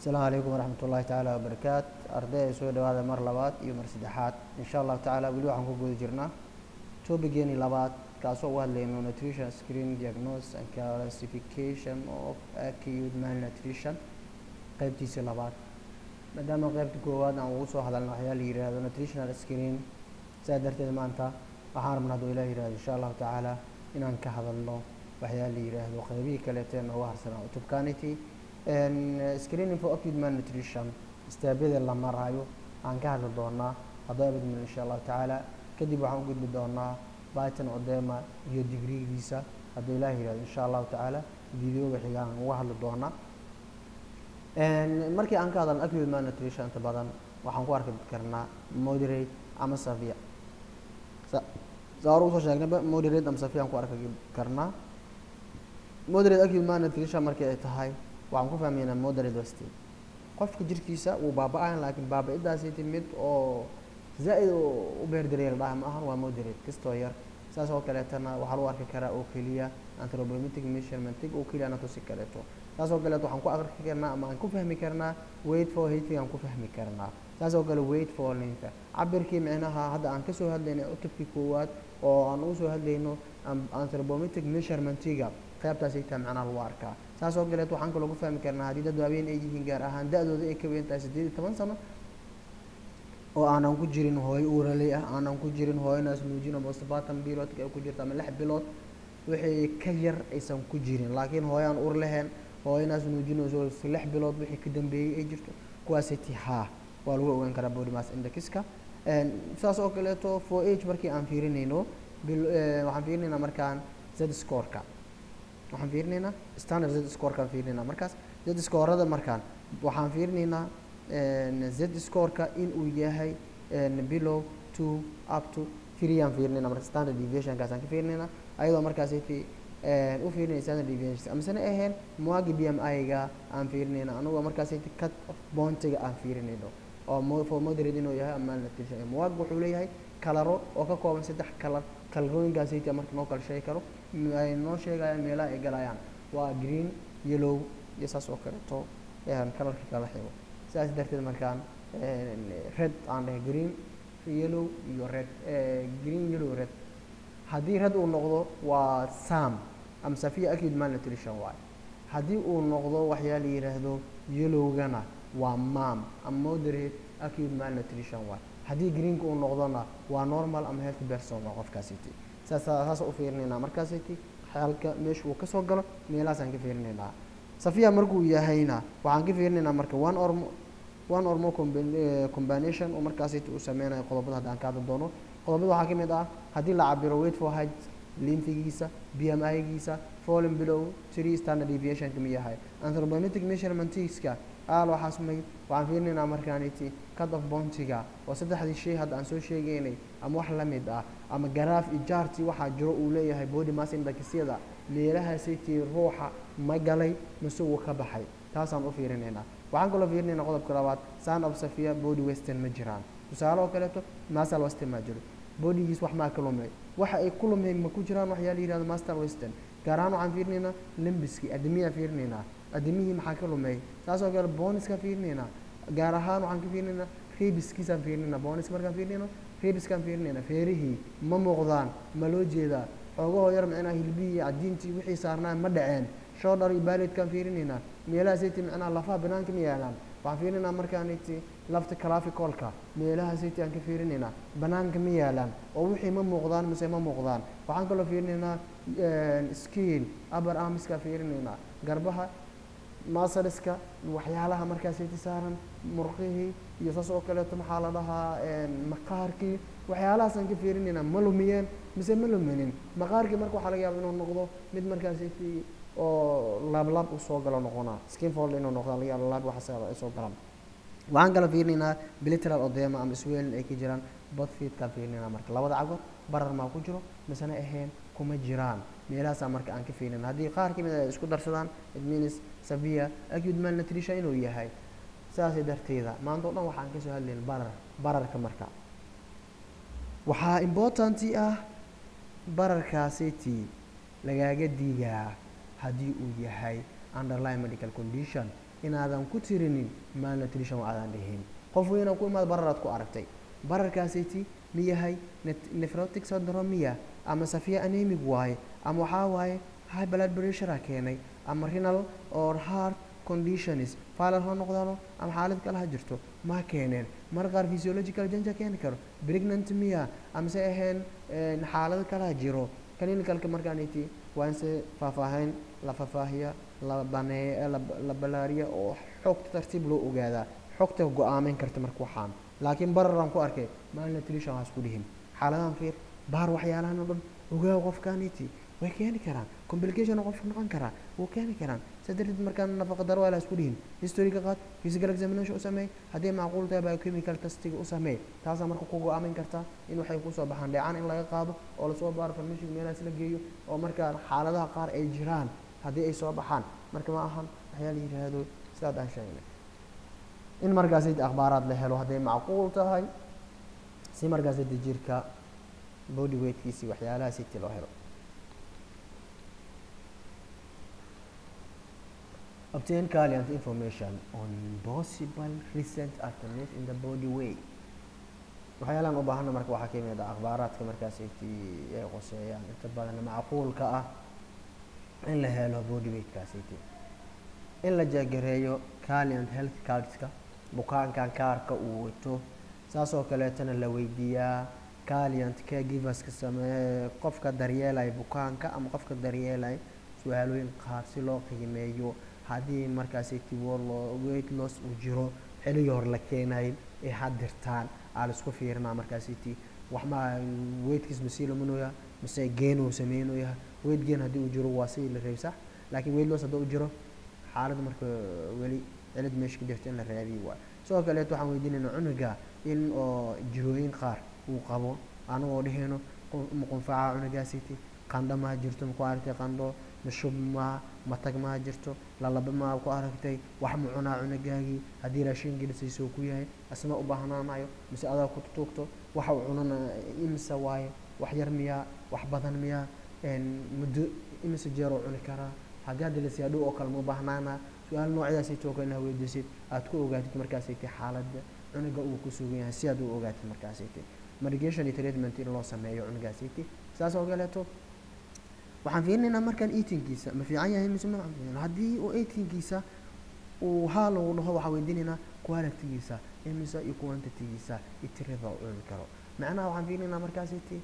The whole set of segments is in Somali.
asalaamu calaykum waraxmat ullahi tacaala wabarakaat arday ay soo dhawaada mar labaad iyo mar saddexaad insha allahu tacaala weli waxaan ku guda jirnaa topigeeni labaad kaasoo uga hadlayno nutrition screen diagnosis and classification of acute malnutrition qeybtiisii labaad maadaama qeybta koowaad aan ugu soo hadalna waxyaa la yihahdo nutritional screen sidaa darteed maanta waxaan rabna hadduu ilah yihahdo insha allahu tacaala inaan ka hadalno waxyaa la yidhaahdo qeybihii kaleete nooga harsanaa utubcanity screening for acute malnutrition istaabyada la maraayo aan ka hadli doonaa haddoo abadmin insha allahu tacaala kadib waxaan u gudbi doonaa biton odema iyo digrigiisa hadduu ilaah yihahdo insha allahu tacaala videoga xigaan uga hadli doonaa markii aan ka hadalno acute malnutrition inta badan waxaan ku arki karnaa moderate ama savia saa hore usoo sheegnayba moderate ama savia aan ku arki karnaa moderate acute malnutrition markii ay tahay waxaan ku fahmaynaa moderate westin qofka jirkiisa wuu baaba-ayan laakiin baaba-idaasi timid oo zaa-id u beerdareel dhaha ma ahan waa moderate kastoo yar saas oo kaleetana waxaa lagu arki karaa oo keliya anthropometric measurementig oo keliya anatosi kaleeto saas oo kaleeto waxaan ku arki karnaa ama aan ku fahmi karnaa wait for hating aan ku fahmi karnaa saas oo kale wait for linta cabirkii micnaha hadda aan kasoo hadlaynay utubkii koowaad oo aan ugu soo hadlayno anthropometric measurementiga qaybtaas ita macnaha lagu arkaa saas oo kaleeto waxaan kaloo ku fahmi karnaa haddii dad waaweyn ay yihiin gaar ahaan da-dooda ay ka weyn tahay siddeed iyo toban sano oo aanan ku jirin hooyo uuraley ah aanan ku jirin hooyonaas nuujino postpartum biloodka ay ku jirto ama lix bilood wixii ka yar aysan ku jirin laakiin hooyaan uur lahayn hooyonaas nuujinayso lix bilood wixii ka dambeeyey ay jirto kuwaasay ti haa waa lagu ogaan karaa body mass indexka saas oo kaleeto for age markii aan fiirinayno waxaan fiirinaynaa markaan z scoreka waxaan fiirinaynaa standard z scorekaan fiirinaynaa markaas z scorada markaan waxaan fiirinaynaa z scoreka in uu yahay below two up to three aan fiirinayna marka standard deviationkaasaan ka fiirinaynaa ayadoo markaasiti u fiirinaya standard deviations amasena ahayn muagi b m i-ga aan fiirinayna anagoo markaasiti cut of bontiga aan fiirinayno oo for moderate inuu yahay ama malnutrition muag wuxuu leeyahay kalaro oo ka kooban saddex kalar kalarooyinkaasiti marka noo kala sheegi karo ay noo sheegayaan meelaha ay galayaan waa green yellow iyo saas oo kaleeto kalarka kala xigo sidaas darteed markaan red aan dhahay green yellow iyo red green yellow red haddii red uu noqdo waa sam ama safia acute malnutrition waay haddii uu noqdo waxyaa la yidhaahdo yellowgana waa mam ama moderate acute malnutrition waay haddii greenka uu noqdona waa normal ama health person waa qofkaasiti saas saas u fiirinaynaa markaasiti xaalka meesha uu kasoo galo meelahaasaan ka fiirinaynaa safia markuu yahayna waxaan ka fiirinaynaa marka one or one or more combination oo markaasiti uu sameynayo qodobada hadda aan ka hadli doono qodobada waxaa ka mid ah haddii la cabiro wait for height limfigiisa b m i-giisa falling below three standard deviation kama yahay anthropometric measurementska aal waxaa sumay waxaan fiirinaynaa markaaniti cut of bontiga oo saddexdii shay hadda aan soo sheegaynay ama wax la mid ah ama garaaf iyo jaarti waxaa jiro uu leeyahay body mass indexyada meelahaasaytii ruuxa ma galay mise wuu ka baxay taasaan u fiirinaynaa waxaan kaloo fiirinaynaa qodobka labaad san of safia body western ma jiraan tusaale oo kaleeto masal western maa jiro bodygiis wax maa ka lumay waxa ay ku lumeen ma ku jiraan waxyaa la yihahdo master western gaar ahaan waxaan fiirinaynaa limbiski adimiyaan fiirinaynaa adimihii maxaa ka lumey saas oo kale boniskaan fiirinaynaa gaar ahaan waxaan ka fiirinaynaa rebiskiisaan fiirinaynaa bonis markaan fiirinayno rebiskaan fiirinaynaa feerihii ma muuqdaan ma loo jeedaa xoogahoo yar micnaha hilbihii cadiintii wixii saarnaa ma dhaceen shoodhar iyo baalidkaan fiirinaynaa meelahaasiti micnaha lafaha banaanka ma yaalaan waxaan fiirinaynaa markaaniti lafta calaficolka meelahaasiti aan ka fiirinaynaa banaanka ma yaalaan oo wixii ma muuqdaan mise ma muuqdaan waxaan kaloo fiirinaynaa skin upper armskaa fiirinaynaa garbaha masaliska waxyaalaha markaasiti saaran murqihii iyo saas oo kaleeto maxaa la dhahaa maqaarkii waxyaalahaasaan ka fiirinaynaa ma lumiyeen mise ma luminin maqaarkii marka waxaa laga yaaba inuu noqdo mid markaasiti oo laablaab u soo galo noqonaa skinfold inuu noqda laga yaaba laab waxaas ay soo galaan waxaan kala fiirinaynaa bilateral odema ama swelin ay ka jiraan botfeedkaan fiirinaynaa marka labada cagood barar maa ku jiro misena ahayn kuma jiraan meelahaasaa marka aan ka fiirinayna haddii qaar ka mid ay isku darsadaan it means savia acute malnutrition inuu yahay sidaasay darteeda maanta o dhan waxaan kasoo hadlayn barar bararka marka waxaa importanti ah bararkaasiti lagaaga diigaa haddii uu yahay underline medical condition inaadan ku tirinin malnutrition oo aadan dhihin qof weynaa ku imaad bararaad ku aragtay bararkaasiti miyahay nephrotic syndrome miya ama safiya anemic waaye ama waxaa waaye high blood pressure keenay ama renal or heart conditions faalar ha noqdaano ama xaalad kale ha jirto ma keeneen mar qaar physiological danger keeni karo pregnant miya amase ahayn xaalado kale ha jiro clinicalka markaaniti waa in se faahfaahayn la faahfaahiya la baneeya la balaariya oo xogta tartiib loo ogaadaa xogta go-aameyn karta marka waxaan laakiin bararaan ku arkay malnutrition ha isku dhihin xaaladahan fiir baar waxyaalahan oo dhan ogaaw qofkaaniti way keeni karaan complication qofka noqon karaa wuu keeni karaan saa darteed markaan nafaqa daro waa la isku dhihin historiga qaad physical examination u sameey haddii macquul tahay biochemical testiga u sameey taasaa marka ku go-aamin kartaa in waxay kusoo baxaan dheecaan in laga qaado oo lasoo baaro farmashiga meelahaas la geeyo oo markaa xaaladaha qaar ay jiraan haddii ay soo baxaan marka ma ahan waxyaa la yidhaahdo sidaad aan sheegnay in markaasi akhbaaraad la helo hadday macquul tahay si markaasi jirka body weightkiisi waxyaalaha siti loo helo obtain client information on possible recent alternate in the body weight waxyaalaan u baahana marka waxaa kamid ah akhbaaraadka markaasiti ay qoseeyaan inta badan macquulka ah in la helo body weightkaasiti in la jeegareeyo client health cardska bukaankan kaarka uu wato saasoo kaleetana la weydiiyaa client caregiverska sameeye qofka daryeelaya bukaanka ama qofka daryeelaya su-aalooyin qaar si loo qiimeeyo haddii markaasiti weight loss uu jiro xilligii hore la keenay ee hadirtaan aa la isku fiirinaa markaasiti waxma weightkiis masii lamanooya mise geen uu sameynoya weight geen haddii uu jiro waa sidii la reebi sax laakiin weight loss haddii uu jiro xaalad marka weli cilad meesha ka jirto in la raadiyo waay sidoo kaleeto waxaan weydiinayna cunuga in oo jirooyin qaar uu qabo anagoo dheheyno maqunfaca cunugaasiti qandho maa jirto maku aragtay qandho mashub maa matag maa jirto lalaba maa ku aragtay wax ma cunaa cunugaagii haddii raashin gelisayso ku yahay asma u baahnaanayo mise adaa ku tuugto waxa uu cunana imise waaye wax yar miyaa wax badan miyaa muddo imise jeeroo cuni karaa haddii hadda lasiyaa dhow oo kale ma baahnaana su-aal noocdaasay tooka inaa weydiisid aad ku ogaatid markaasaytay xaaladda cunuga uu ku sugan yahay si aad u ogaatid markaasaytay medication iyo treatment in loo sameeyo cunugaasaytay saas oo kaleeto waxaan fiirinaynaa markaan eatingkiisa ma fiican yahay mise ma fiican haddii uu eatingkiisa uu haa lagu dhaho waxaan weydiinaynaa qualitygiisa imise iyo quantitygiisa iyo tirada uu cuni karo macnaha waxaan fiirinaynaa markaasaytay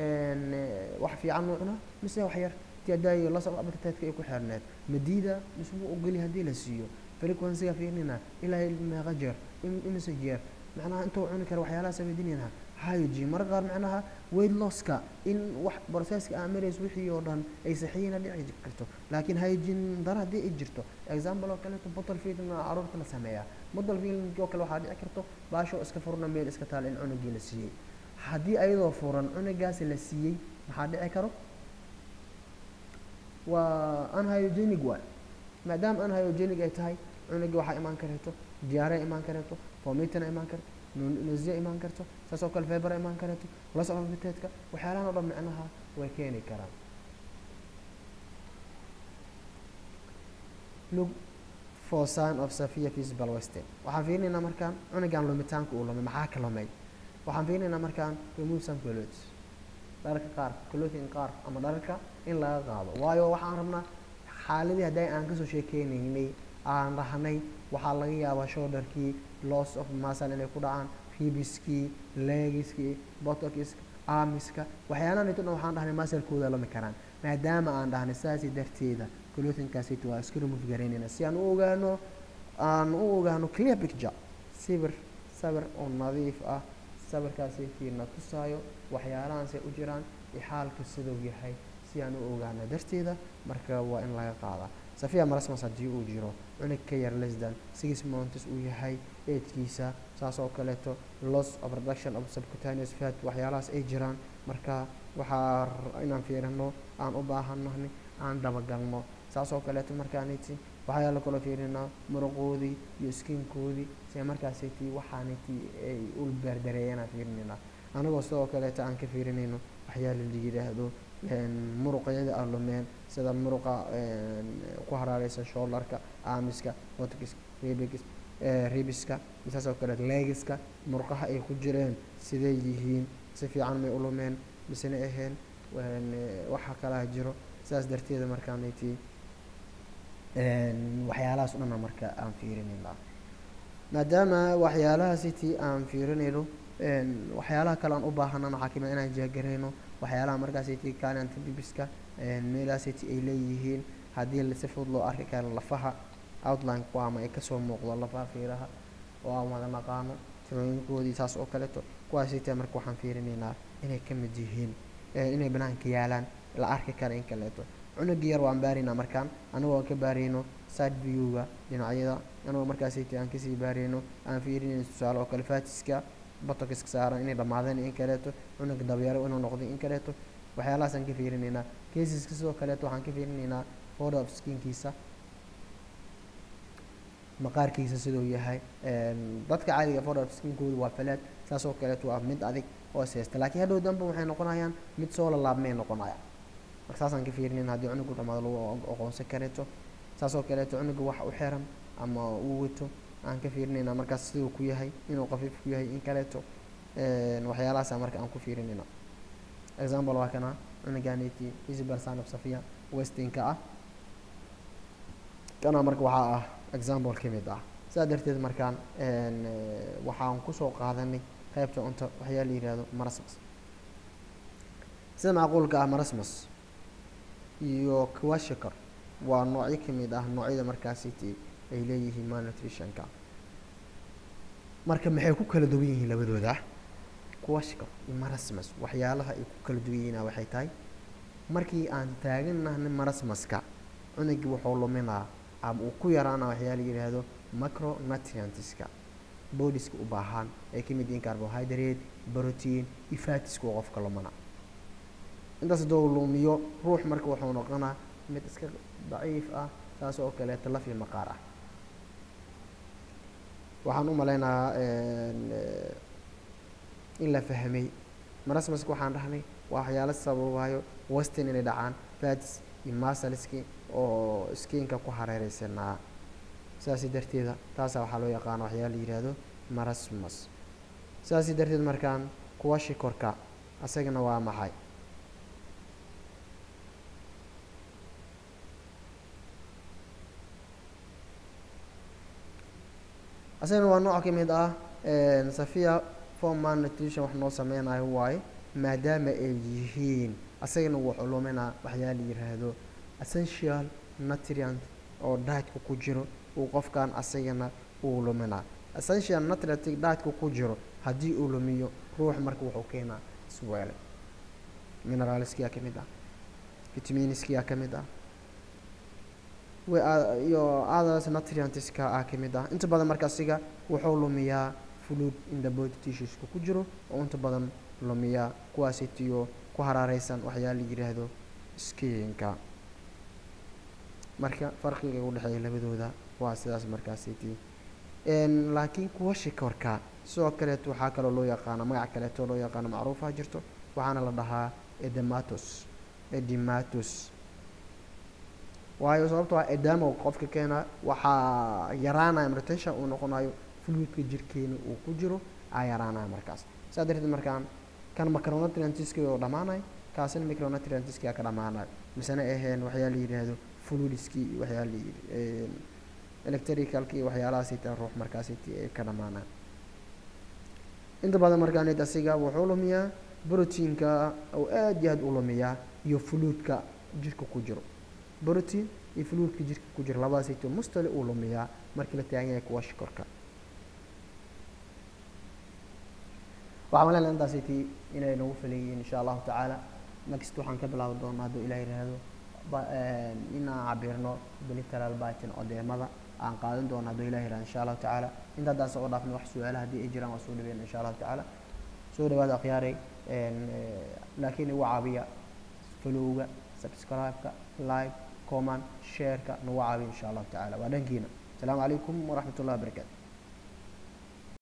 wax fiican uu cunaa mise wax yar hadaayo la socdo appetite-ka ay ku xirneed madiida mise wuu ogolya haddii la siiyo frequency-ga fiirinayna ilaa meeqa jeer imise jeer macnaha intuu cuni kara waxyaalahaas weydiinaynaa hygiene marka qaar macnaha weight losska in wax processka aa marayso wixii oo dhan ay saxiina dhici karto laakiin hygiene dara haddii ay jirto example oo kaleeto bottle feedna caruurta la sameeyaa bottle feeding oo kale waxaa dhici karto baasho iska furna meel iska taal in cunugii la siiyey haddii ayadoo furan cunugaasi la siiyey maxaa dhici karo waa unhyogenic waay maadaama unhyogenic ay tahay cunugii waxaa imaan kareeto diyaare imaan kareeto vomitina imaan karto nasiya imaan karto saas oo kale feber imaan kareeto loss of appetite-ka waxyaalahan o dhan micnaha way keeni karaan look for sign of severe physical wasting waxaan fiirinaynaa markaan cunugan lumitaanka uu lumay maxaa ka lumay waxaan fiirinaynaa markaan remove some clothes dharka qaar clothing qaar ama dharka in laga qaado waayo waxaan rabnaa xaaladii hadday aan kasoo sheekeynaynay aan rahnay waxaa laga yaabaa shoulderkii loss of muscle inay ku dhacaan ribiskii legiskii botokiska armiska waxyaalahan ito dhan waxaan dhahnay muscle-kooda lumi karaan maadaama aan dhahnay saasi darteeda clothingkaasito waa iska remove garaynayna si aan u ogaano aan u ogaano clear picture sawir sawir oo nadiif ah sawirkaasitiina tusaayo waxyaalahaanse u jiraan iyo xaalka siduu yahay si aan u ogaano darteeda marka waa in laga qaadaa safiya marasmas haddii uu jiro cunug ka yar lesdan six months uu yahay eedkiisa saas oo kaleeto loss of reduction of subcutaneous fat waxyaalahaas ay jiraan marka waxaa inaan fiirino aan u baahannahay aan dabagalno saas oo kaleeto markaaniti waxayaa la kaloo fiirinaa muruqoodii iyo skinkoodii si markaasiti waxaaniti ay u beerdareeyaan fiirinaynaa anagoo sidoo kaleeto aan ka fiirinayno waxyaala la yidhaahdo muruqyada aan lumeen sida muruqa ku haraareysa shooldarka aamiska botokiska ribis ribiska saas oo kaleeto legiska murqaha ay ku jireen siday yihiin si fiican may u lumeen misena aheen waxa kalaha jiro saas darteeda markaanayti waxyaalahaas o dhanna marka aan fiirinayna maadaama waxyaalaha city aan fiirinayno waxyaalaha kale aan u baahanana waxaa kamid inaan jeegarayno waxyaalaha markaas city kaananta bibiska meelaha city ay leeyihiin haddii si fudud loo arki karo lafaha outline-ku ama ay kasoo muuqdo lafaha fiiraha oo aan wada naqaano tirooyinkoodii saas oo kaleeto kuwaas city marka waxaan fiirinaynaa inay ka mid yihiin inay banaanka yaalaan la arki kara in kaleeto cunugii yar waan baaraynaa markaan anagoo aan ka baarayno side view-ga dhinacyada anagoo markaas city aan kasii baarayno aan fiirinayno tusaale oo kale fatiska botokiska saaran inay dhammaadeen in kaleeto cunug dabyaro inuu noqday in kaleeto waxyaalahaasaan ka fiirinaynaa casiska sidoo kaleeto waxaan ka fiirinaynaa photo of skinkiisa maqaarkiisa siduu yahay dadka caadiga photo of skinkooda waa falaad saas oo kaleeto waa mid adig oo seesta laakiin hadhow danba waxay noqonayaan mid soo lalaabmay noqonaya marka saasaan ka fiirinayna haddii cunugu dhamaado lagu aqoonsan kareeto saas oo kaleeto cunuga wax u xiran ama uu wato aan ka fiirinaynaa markaas siduu ku yahay inuu qafiif ku yahay in kaleeto waxyaalahaasa marka aan ku fiirinayna example waa kana cunuganiti isabel sanab safia westinka ah kana marka waxaa ah example ka mid ah sidaa darteed markaan waxaan kusoo qaadanay qaybta cunta waxyaa la yihahdo marasmas sida macquulka ah marasmas iyo kwashikor waa noocyo kamid ah noocyada markaasiti ay leeyihiin malnutritionka marka maxay ku kala duwan yihiin labadooda kuwashka iyo marasmas waxyaalaha ay ku kala duwan yihiin waxay tahay markii aan taaganahna marasmaska cunugii wuxuu luminaa ama uu ku yaraana waxyaa la yidhaahdo macronutrientska boodiska u baahan ay ka mid yihiin carbohydrate protein iyo fatiska oo qofka lumana intaas hadduu lumiyo ruux marka wuxuu noqonaa mid iska daciif ah saas oo kaleeto laf iyo maqaar ah waxaan u maleynayaa in la fahmay marasmaska waxaan dhahnay waa waxyaalo sababayo westin inay dhacaan fats iyo masaliski oo skiinka ku hareereysanaa sidaasi darteeda taasaa waxaa loo yaqaana waxyaala la yihahdo marasmas sidaasi darteed markaan kuwa shikorka asagana waa maxay asagana waa nooc ka mid ah safia forman nutrition wax noo sameynayo waaye maadaama ay yihiin asagana wuxuu luminaa waxyaa la yiraahdo essential nutrient oo daatka ku jiro uu qofkan asagana uu luminaa essential nutrient daatka ku jiro haddii uu lumiyo ruux marka wuxuu keenaa isweele mineralskia ka mid ah vitaminskia ka mid ah iyo others nutrientska ah ka mid ah inta badan marka asiga wuxuu lumiyaa fluid in the body tissueska ku jiro oo inta badan lumiyaa kuwaasitiyo ku haraareysan waxyaa la yiraahdo skiinka marka farqiga u dhexeeya labadooda waa sidaas markaasiti laakiin kuwa shikorka sidoo kaleeto waxaa kaloo loo yaqaana magac kaleeto loo yaqaano macruufa jirto waxaana la dhahaa edematos edematos waayo sababto ah edamo qofka keena waxaa yaraanaya retention uu noqonayo fluidka jirkeena uu ku jiro aa yaraanaya markaas saa darteed markaan kan macronutrientski oo dhamaanayo kaasina micronutrientski aa ka dhamaanayo misena aheen waxyaa la yidhaahdo fluidski iyo waxyaa la yidhi electricalki iyo waxyaalahaasita ruux markaasiti ay ka dhamaanaan inta badan markaan asiga wuxuu lumiyaa proteinka oo aad iyo aad u lumiyaa iyo fluidka jirka ku jiro protein iyo fluidka jirka ku jira labadaasito mustali uu lumiyaa markii la taagan yahay kuwa shikorka waxaan maleyna intaasiti inay nagu falayihiin insha allahu tacaala next waxaan ka bilaabi doonaa hadduu ilah yidhaahdo inaan cabirno biliteral bitin odeemada aan qaadan doono hadduu ilah yidhahdo insha allahu tacaala inta haddaan soo dhaafna wax su-aalaha haddii ay jiraan waa soo dhaweyn insha allahu tacaala soo dhawaada akhyaaray laakiin igu caabiya falowga subscribe-ka like comment shareka nagu caabiya insha allahu tacaala waa dhankiina asalaamu calaykum waraxmat ullahi wabarakatu